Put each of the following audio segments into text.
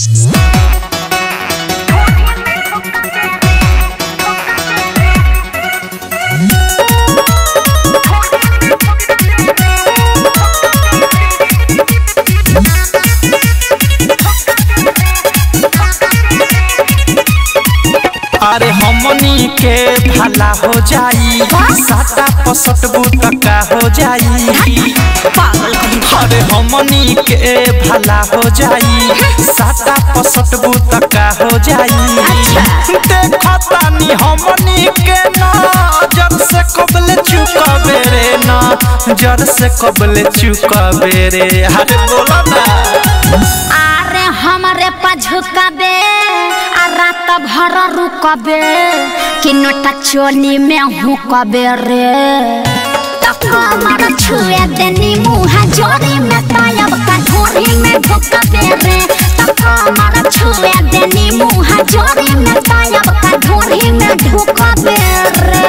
अरे हमनी के भला हो जाई साटा पसट बुतका हो जाई पागल कहीं अरे हमनी के भला हो जाई साटा पसट बुतका हो जाई देखा तानी हमनी के नजर से कबले चुकाबे रे नजर से कबले चुकाबे रे अरे बोला ना अरे हमारे पझुकबे आ रात भर रुकबे कि नोटा चोली में हुकबे रे तक हमारा छुए देनी मुँह जोरी में तायब का ढोरी में ढुकबे रे तक हमारा छुए देनी मुँह जोरी में तायब का ढोरी में ढुकबे रे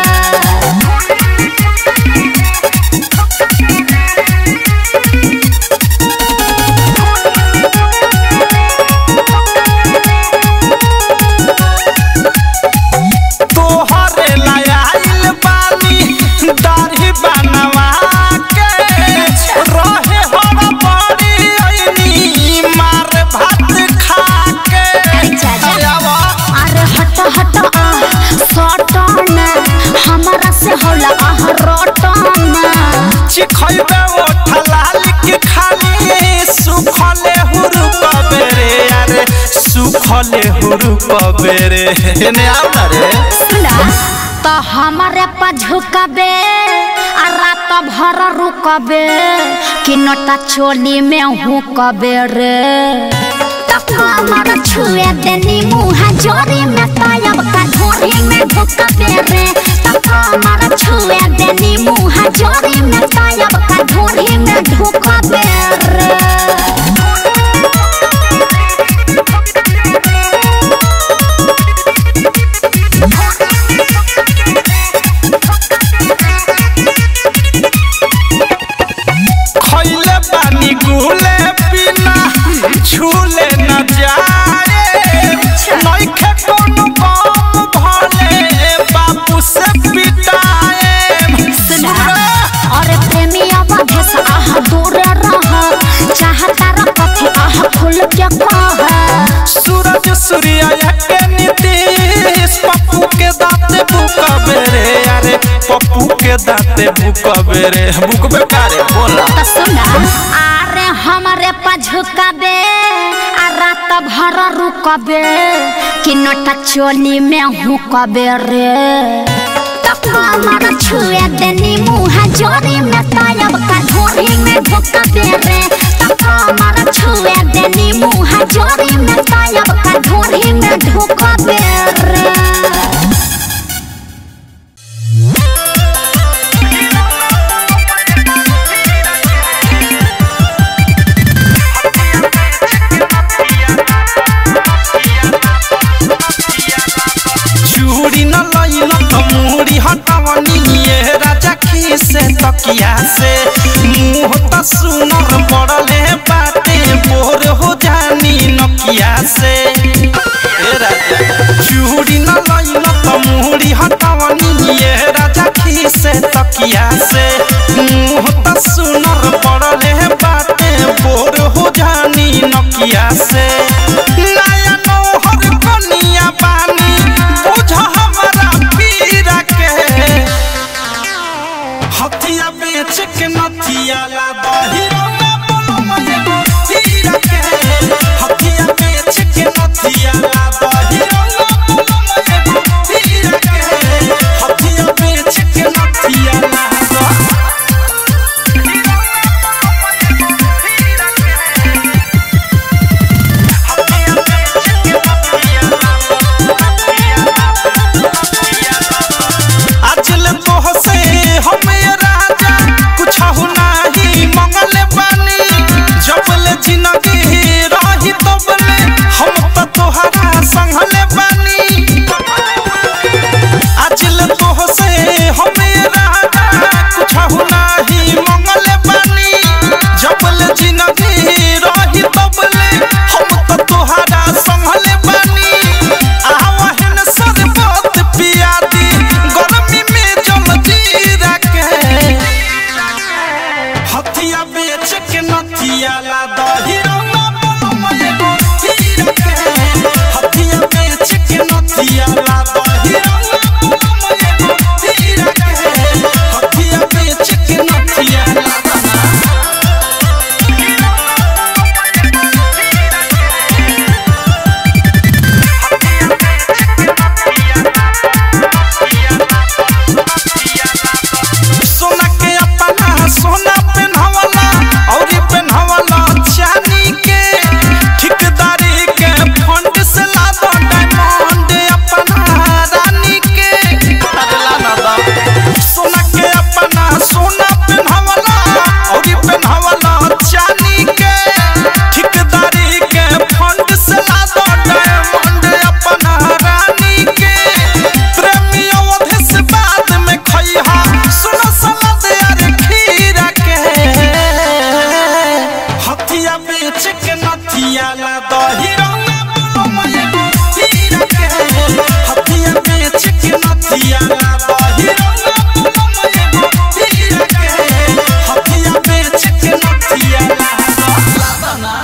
तोहरे लायल बानी दाढ़ी बनवा के रहे हरा बड़ी अइनी मार भात खा के आवा। अरे हट हट आह सटन हमारा से होला आह रटन चिखैबे ओ ठलाल के खाली सुखले हुरु कबेरे अरे सुखले हुरु कबेरे ने आवना रे सुना तो हमारे पझुकबे आ रात भर रुकबे कि नोटा चोली में हुकबे रे तक हमारा छुए देनी मुँह जोरी में तायब का ढोरी में ढुकबे रे तक हमारा छुए देनी मुँह जोरी में तायब का ढोरी में ढुकबे रे खैले पानी गुले बिना छूले न जाए नइखे कोनो बम भले बापू से पिटाए सुना अरे प्रेमी अवधेश आह दूर रह चाहता र कथे आह खुल के कह सूरज सूर्य के नीतीश पप्पू के दाते बुकबे रे अरे पप्पू के दाते बुकबे रे बुकबे कारे बोला त सुना अरे हमारे पझुकबे आ रात भर रुकबे कि नोटा चोली में हुकबे रे तक हमारा छुए देनी मुँह जोरी में तायब का ढोरी में ढुकबे रे तक हमारा छुए देनी मुँह जोरी में तायब का ढोरी में ढुकबे रे चूड़ी न लइल त मुड़ी हटवनी ये राजा खीसे तकिया से मुंह त सुनर पड़ले बाटे बोर हो जानी नकिया से ए राजा चूड़ी न लइल त मुड़ी हटवनी ये राजा खीसे तकिया से मुंह त सुनर पड़ले बाटे बोर हो जानी नकिया से नया नौहर कनिया बानी बुझ हमरा पीरा के हथिया बेच के नथिया ला बहिरो में बोलो मये पीरा के हथिया बेच के नथिया ला बहिरो में बोलो मये पीरा के हथिया बेच के नथिया ला अजल तोह से हम ये राजा कुछ नाही मंगल बानी जबल जिंदगी रही तबले हम तो तोहरा संगले बानी अजल तोह से हम ये राजा कुछ नाही मंगल बानी जबल जिंदगी रही तबले हम तो तोहरा नथिया ला दही रंगा बोलम एगो हीरा के हथिया बेच के नथिया ला दही रंगा बोलम एगो हीरा के हथिया बेच के नथिया ला सोना के अपना सोना पेन्हवला औरी पेन्हवला चांदी के ठिकदारी के फंड से ला दो डायमंड अपना रानी के अगला ना दा सोना के अपना सोना पेन्हवला औरी पेन्हवला चांदी के ठिकदारी के फंड से ला दो डायमंड अपना रानी के प्रेमी अवधि से बाद में खइहा सुनो सलाद यार खीरा के हथिया बेच के नथिया ला दही रंगा बोलम एगो हीरा के हथिया बेच के नथिया ला दही रंगा बोलम एगो हीरा के हथिया बेच के नथिया ला ला ना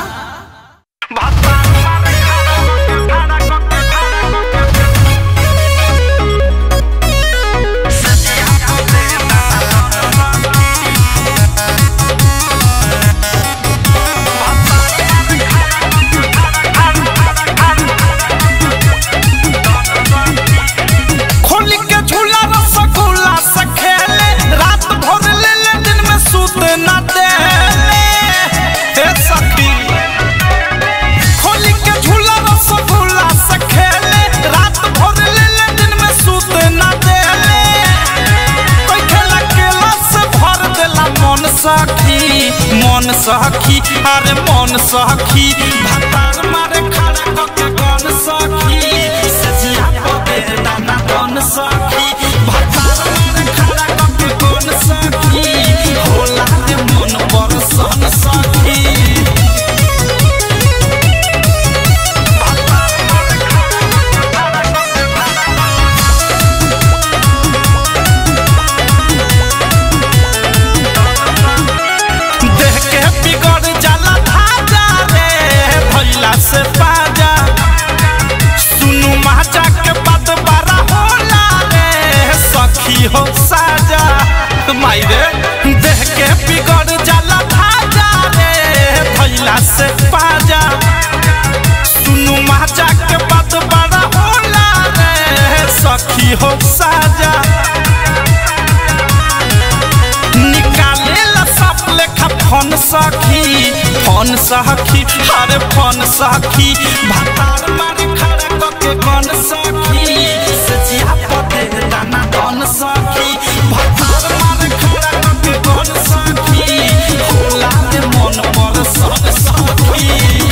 खोली के झूला रसगुल्ला से खेले रात भर ले ले दिन में सूत न देले हे सखी खोली के झूला रसगुल्ला से खेले रात भर ले ले दिन में सूत न देले कोई खेला केला से भर देला मन सखी मन सखी अरे मन सखी भतार मारे खड़ा कके कौन सखी सजिया पदे दाना कौन सखी भतार मारे खड़ा कके कौन सखी होला रे मन पर सन सखी देह के बिगड़ जाला धाजा रे भैला से बाजा सुनु माजा के बात बारा होला रे सखी हो साजा माई रे देह के बिगड़ जाला धाजा रे भैला से बाजा सुनु माजा के बात बारा होला रे सखी हो साजा निकाले ला साफ लेखा फोन सखी फोन सखी अरे फोन सखी भातार मारे खड़ा कके कौन सखी सजिया पते दाना कौन सखी भातार मारे खड़ा कके कौन सखी होला रे मन पर सन सखी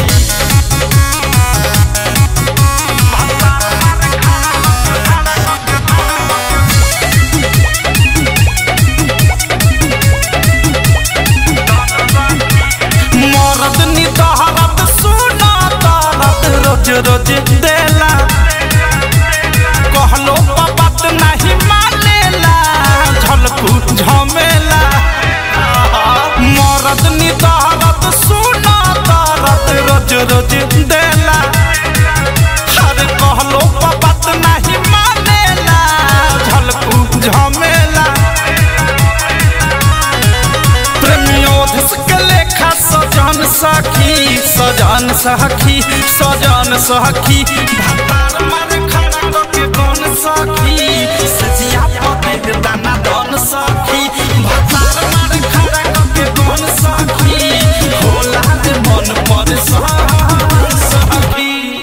मरद नी दहरत सुना दरद रोज रोज देला कहलो बात नहीं मानेला झलकू झमेला मरद नी दहरत सुना दरद रोज रोज देला अरे कहलो बात नहीं मानेला झलकू झमेला प्रेमियोधस के लेखा सजन सखी सजन सखी सजन सखी भातार मारे खड़ा कके कौन सखी सजिया पते दाना दन सखी भातार मारे खड़ा कके कौन सखी होला रे मन पर सखी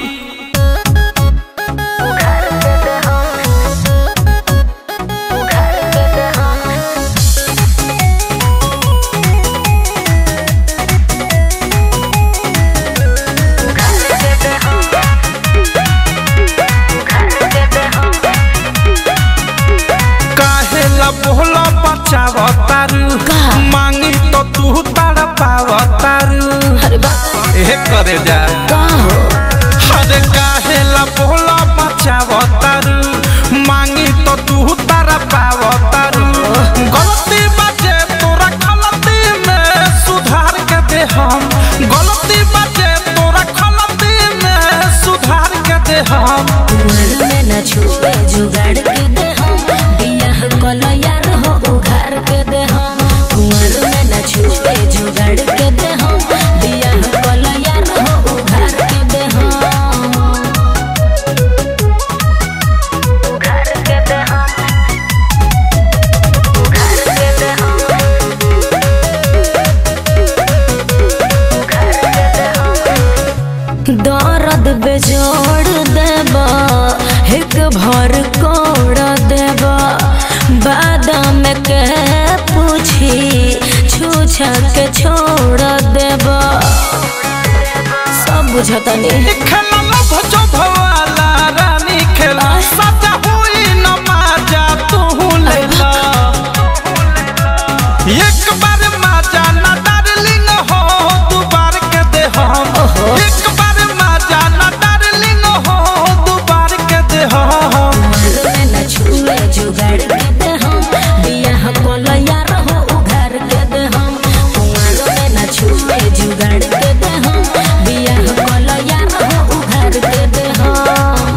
काहे ला बोला बचाव तारू मांगी तो तू तारा पाव तारू अरे बा ए करे जा का हो अरे काहे ला बोला बचाव तारू मांगी तो तू तारा पाव तारू गलती बाजे तोरा गलती में सुधार के दे हम गलती बाटे तोरा खलती में सुधार के दे हम कुंवर में न छुए जुगाड़ के दे हम बियाह कलो यार हो उघार के दे हम कुंवर में न छुए जुगाड़ के दे हम बियाह कलो यार हो उघार के दे हम उघार के दे हम उघार के दे हम उघार के दे हम दर्द बेजोड़ देबा एक भर कोड़ देबा बादाम के पूछी छूछा के छोड़ देबा सब बुझतनी खेला लभ जो भवाला रानी खेला सजा हुई न माजा तू लेला एक बार माजा न डार्लिंग हो दू बार के दे हम एक बार माजा न डार्लिंग हो दू बार के दे हम में न छुए जुगाड़ के दे हम बियाह कोल यार हो उघार के दे हम कुंवर में न छुए जुगाड़ के दे हम बियाह कोल यार हो उघार के दे हम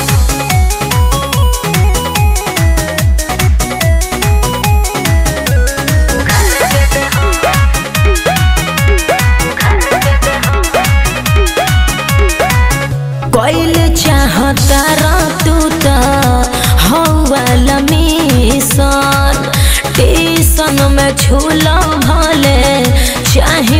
कोइल चाहता तू त हौवाल मिशन टीसन में छूलो भले चाहे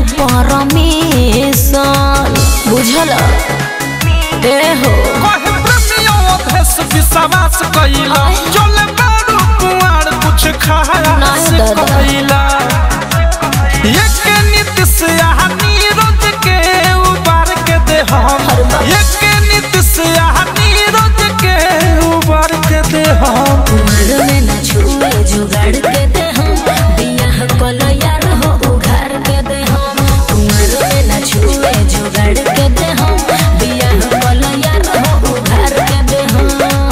परमिशन बुझल ए हो कहे प्रेमियों भेष विश्वास कइला चले बारू कुआर कुछ खाया नहीं से दादा। कइला एक नीति से यहाँ नीरज के उबार के दे हम अरे बाप। एक नीति से यहाँ नीरज के उबार के दे हम कुंवर में न छुए जुगाड़ के दे हम बियाह कोलो यार हो उघार के दे हम कुंवर में न छुए जुगाड़ के दे हम बियाह कोलो यार हो उघार के दे हम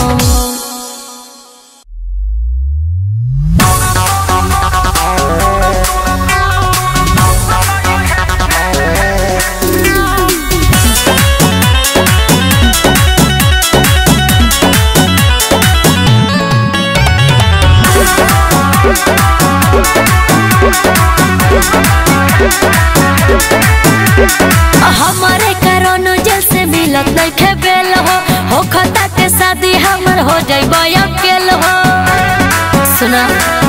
हमारे करोनो जैसे मिलत नहीं खेबेल हो हो खता के शादी हमर हो जाइबो अकेल हो सुना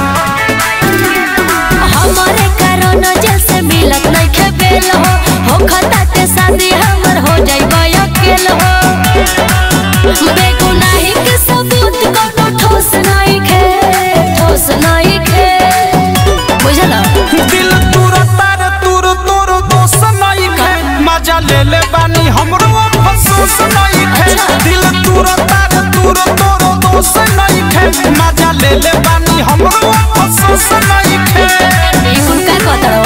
हमारे करोनो जैसे मिलत नहीं खेबेल हो हो खता के शादी हमर हो जाइबो अकेल हो बेगुनाही के सबूत कोनो ठोस नहीं खे ठोस नहीं खे बुझला दिल तुर तार तुर तोर दोष नहीं खे मजा ले ले बानी हमरो अफसोस नहीं खे दिल तुर तार तुर तोर दोष नहीं खे मजा ले ले बानी हमरो अफसोस नहीं खे उनका कतरो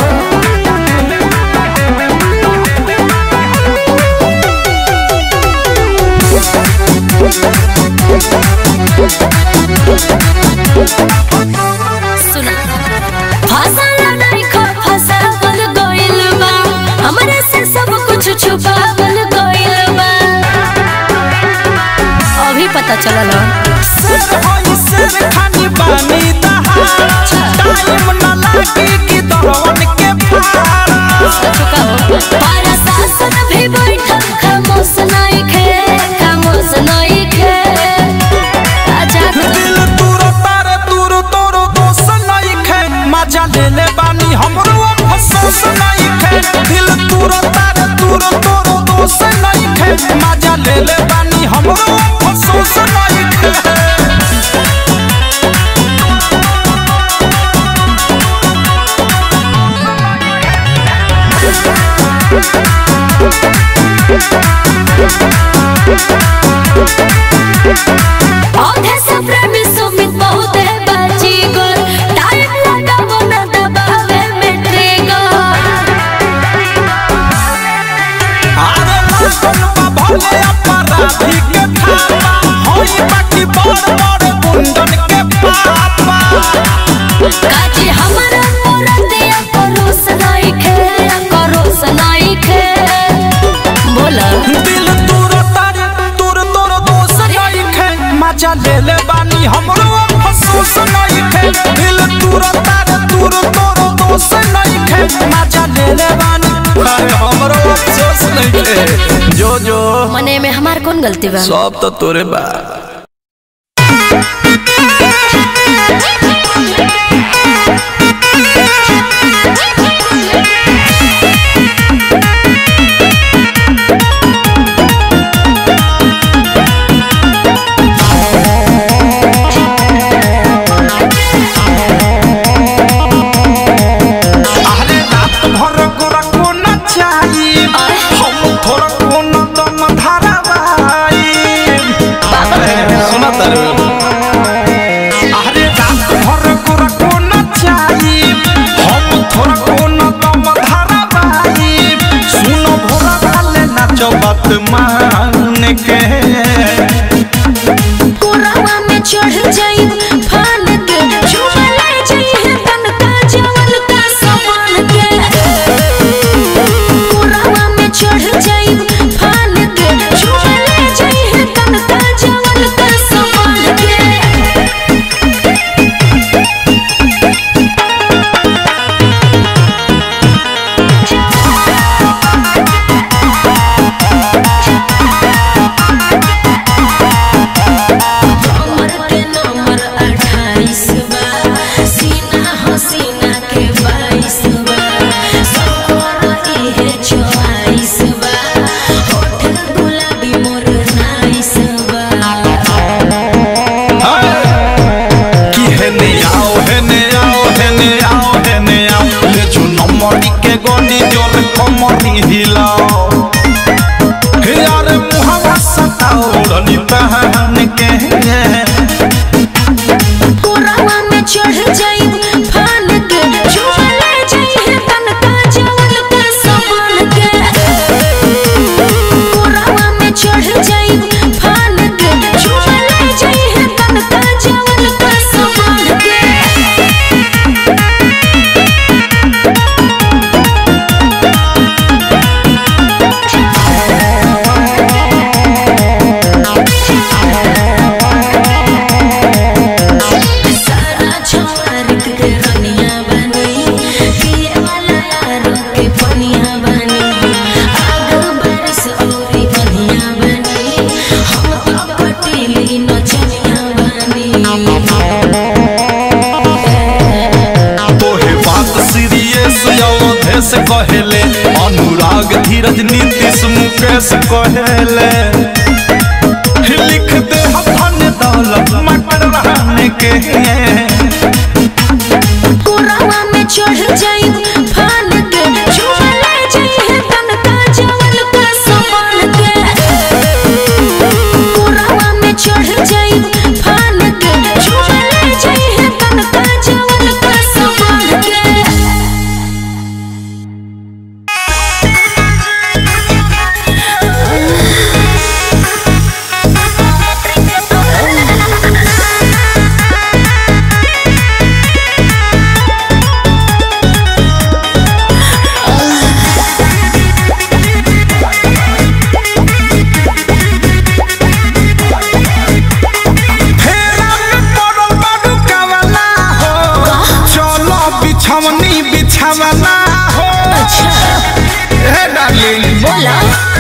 सुना फसल नहीं खो फसावल गइल बा हमरे से सब कुछ छुपावल गइल बा अभी पता चलल शेर होई शेर खानी बानी दहाड़ टाइम न लागी कि दरवन के फाड़ चुका हो पारा शासन भी बैठल खामोश नहीं खे खामोश नहीं खे आजा दिल तुर तार तुर तोर दोष नहीं खे मजा ले ले बानी हमरो अफसोस नहीं खे दिल तुर तार तुर तोर दोष नहीं खे मजा ले ले बानी हमरो अफसोस नहीं खे औधे से प्रेमी सुमित बहुत है बाजी गोर टाइम लगावो ना दबावे में ट्रिगर अरे लागल बा भले अपराधी के थापा होई बाकी बड़ बड़ गुंडन के पापा काजी हमारा मोरा दिया करोस नहीं खे करोस नहीं जो जो मने में हमार कौन गलती बा सब तो तोरे बा अरे रात भर गोरा को न चाहिए हम थोड़ा को न दम धारावाई सुना तारे अरे रात भर गोरा को न चाहिए हम थोड़ा को न दम धारावाई सुनो भोला वाले नाचो बात मान के कोरावा में चढ़ जाई फान के झूमा ले जाई तन का जवल का समान के कोरावा में चढ़ जाई फान के झूमा ले जाई तन का जवल का समान के कमर के नंबर अट्ठाईस बा सीना हसीना के बाईस बा सफर इहे चौवालीस बा होठ गुलाबी मोर नाइस बा कि हेने आओ हेने आओ हेने आओ हेने आओ ले चुनो मरी के गोनी जोर कमरी हिलाओ हे यार मुहावा सताओ रनी पहन के कोरावा में चढ़ जाई फान के झूमा ले जाई तन का जवल का समान के कोरावा में चढ़ जाई फान के झूमा ले जाई तन का जवल का समान के सारा छवारिक के रनिया बनी पिए वाला यारो के पनिया बनी आग बारिश औरी बनिया बनी हम तो पटीली नचनिया बनी तोहे बात सीरियस अवधेश कहेले अनुराग धीरज नीतीश मुकेश कहेले लिख दे धन दौलत मटर रहने के कोरावा में चढ़ जाई फान के झूमा ले जाई तन का जवल का समान के कोरावा में चढ़ जाई फान के झूमा ले जाई तन का जवल का समान के फेरा में पड़ल बाडू कावला हो चलो बिछवनी बिछावला हो हे डार्लिंग बोला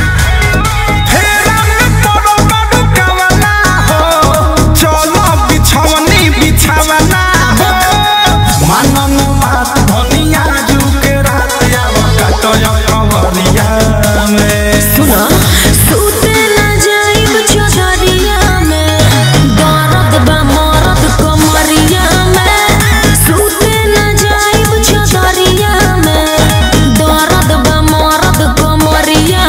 फेरा में पड़ल बाडू कावला हो चलो बिछवनी बिछावला हो मनन बात धनिया जुके रात आवा कटया कवरिया में सुना सूते ना जाइब चौधरिया में दर्द बा मरद कमरिया में सूते ना जाइब चौधरिया में दर्द बा मरद कमरिया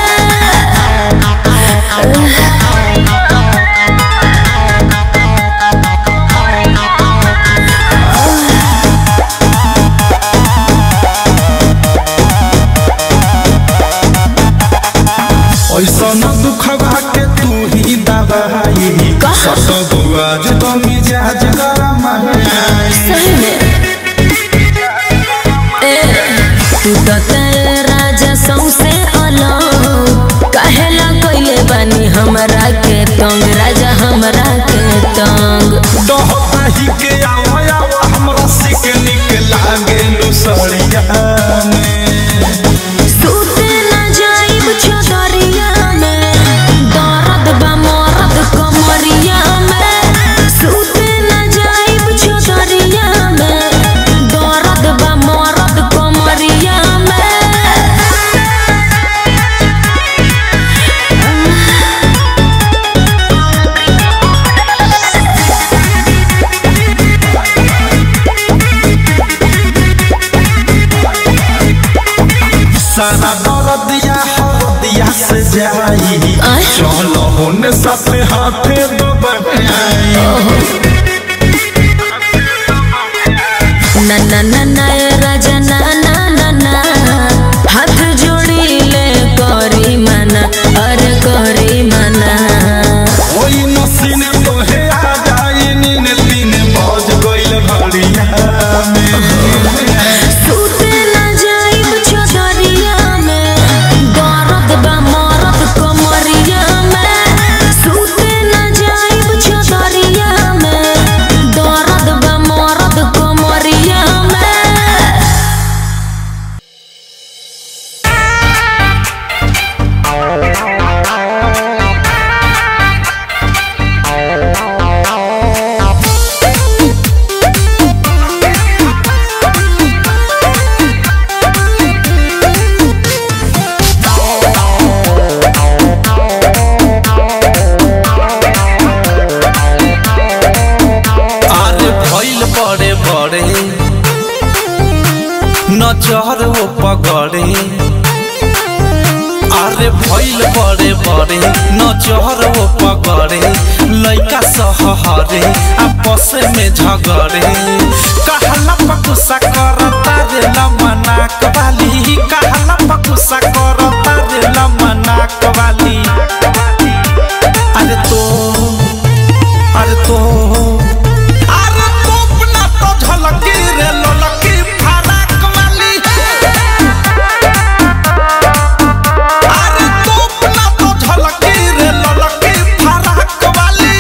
ऐसा न दुखवा के तू ही दवाई सत बुआज तो मिजाज गरम है सही में ए तू तो तेरे राजा सौसे अलग कहेला कइले बानी हमरा के तंग राजा हमरा के तंग डहता ही के आओ आओ हमरा सिक निक लागे लुसड़िया में सूते ना जाइब चौधरिया में सारा दर्दिया हरदिया से जाई चलो होने साथे हाथे दबाई ना ना ना ना ए राजा ना ना ना ना हाथ जोड़ी ले करी माना अरे करी माना ओई नसीन तोहे आ जाई नीन तीन बज गइल भड़िया में सूते ना जाइब चौधरिया में दर्द बा मरद कमरिया में सूते ना जाइब चौधरिया में दर्द बा मरद कमरिया में अरे भइल बड़े बड़े नजर वो पगड़े अरे भइल बड़े बड़े नजर वो पगड़े लइका सहहरे आपस में झगड़े कहला पकुसा करता रे लमनाक वाली कहला पकुसा करता रे लमनाक वाली अरे तो अरे तो अरे तोप ना तो झलकी रे ललकी फराक वाली अरे तोप ना तो झलकी रे ललकी फराक वाली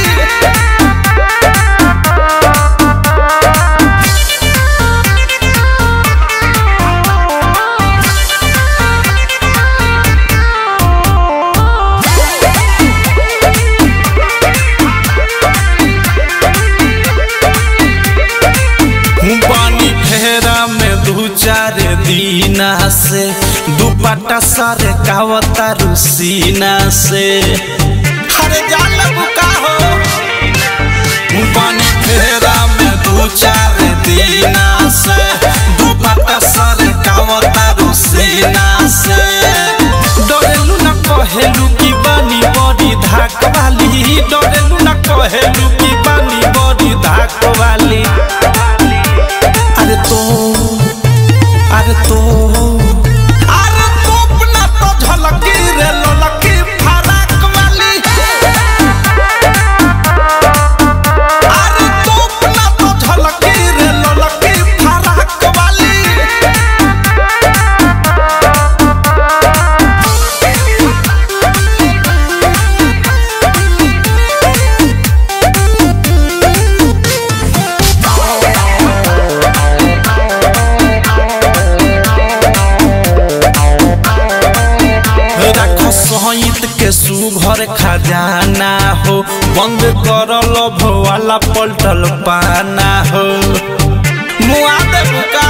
पानी फेरा में दू चार दीना से दुपट्टा सर कावता रुसीना से हरे जान बुका हो पानी फेरा में दू चार दीना से दुपट्टा सर कावता रुसीना से डरेलू न कहेलू की बानी बड़ी धाक वाली डरेलू न कहेलू की बानी बड़ी धाक वाली अरे तो अरे तो अरे तोप ना तो झलकी रे ललकी फराक वाली अरे तोप ना तो झलकी रे ललकी फराक वाली राख सहित के सुघर खजाना हो बंद कर लभ वाला पलटल पाना हो मुआ देबू का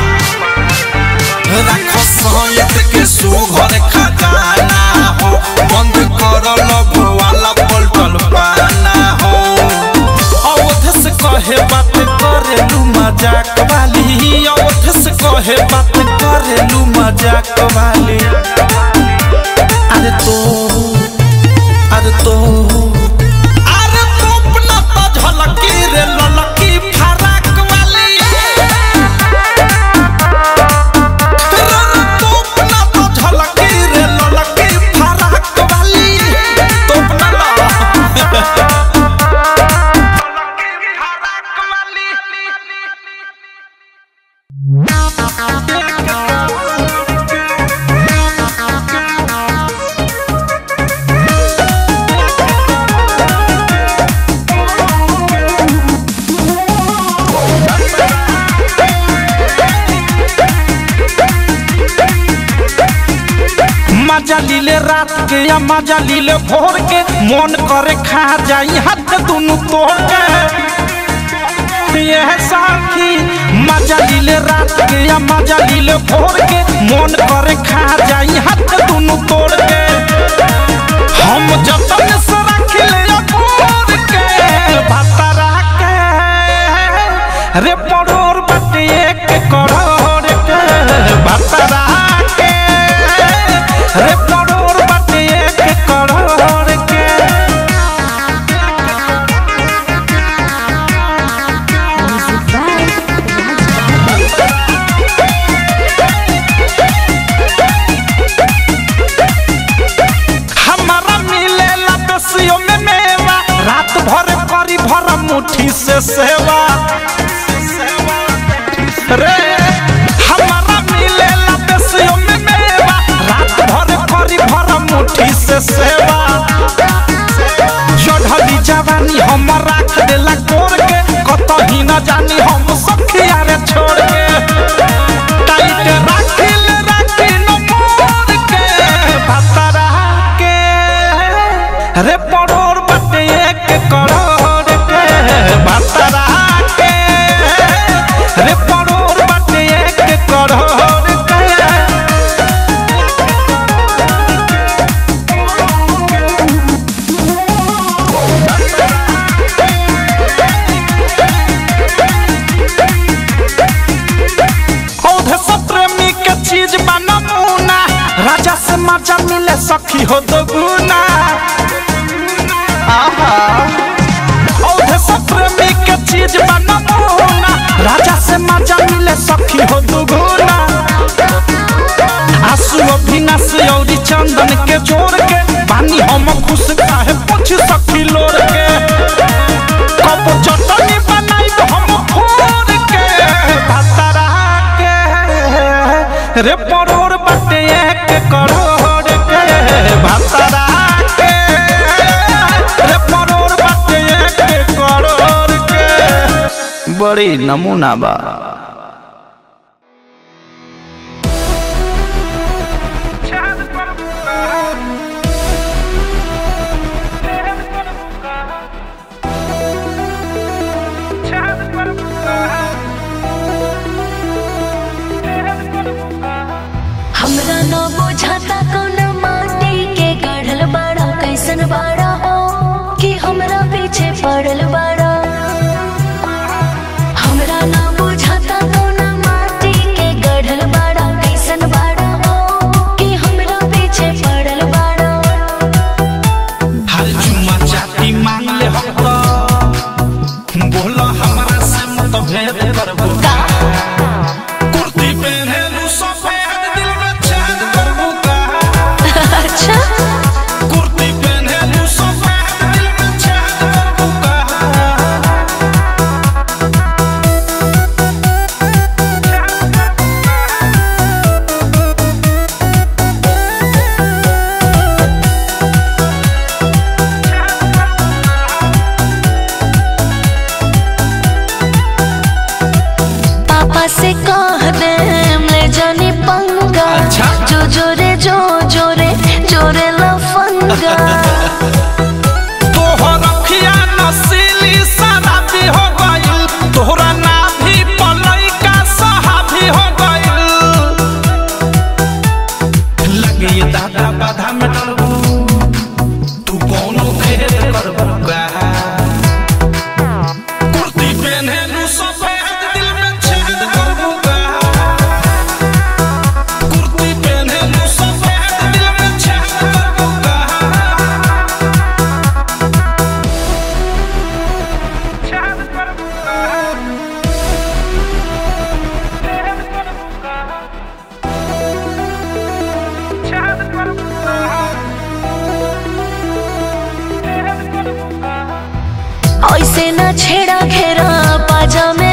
राख सहित के सुघर खजाना हो बंद कर लभ वाला पलटल पाना हो अवध से कहे बात करेलू मजाक वाली अवध से कहे बात करेलू मजाक वाली अरे तो अरे तो अरे तोप ना तो झलकी रे ललकी फराक वाली रे तोप ना तो झलकी रे ललकी फराक वाली तोप ना ला मजा लीले रात के या मजा लीले भोर के मन करे खा जाई हाथ दुनु तोड़ के यह साखी मजा लीले रात के या मजा लीले भोर के मन करे खा जाई हाथ दुनु तोड़ के हम जतन से रख ले भोर के भतरा के रे पड़ोर बटे एक करोड़ के भतरा के रे परोर बटे एक करोड़ के भतरा के रे परोर बटे एक करोड़ के औधे सब प्रेमी के चीज बा नमूना राजा से मजा मिले सखी हो दो गुना आहा औधे सब प्रेमी के चीज बा नमूना राजा से मजा मिले सखी हो दो गुना आंसू अभिनाश औरी चंदन के जोड़ के पानी हम खुश काहे पूछ सखी लोर के कब चटनी बनाई हम फोड़ के भतरा के रे परोर बटे एक करोड़ के भतरा के रे परोर बटे एक करोड़ के बड़ी नमूना बा हमरा न बुझाता कौन माटी के गढ़ल बाड़ा कैसन बाड़ा हो कि हमरा पीछे पड़ल बाड़ा हमरा न बुझाता कौन माटी के गढ़ल बाड़ा कैसन बाड़ा हो कि हमरा पीछे पड़ल बाड़ा हर चुम्मा चाटी मांग ले हम तो बोला हमरा से मत भेद करबो का कुर्ती पहने लू सफेद दिल में छेद करबो का अच्छा कुर्ती पहने लू सफेद दिल में छेद करबो का पापा से कह दे ले जानी पंगा अच्छा। जो जोरे जो जोरे जोरे लफंगा तोहर अखिया नसीली शराबी हो गइल तोहरा नाभी पलई का सहाबी हो गइल लगे ये दादा बाधा में डरबू तू कौनो खेल करबू का कुर्ती पहने लू सफेद दिल में छेद करबू का कुर्ती पहने लू सफेद दिल में छेद करबू का ऐसे न छेड़ा घेरा पाजा में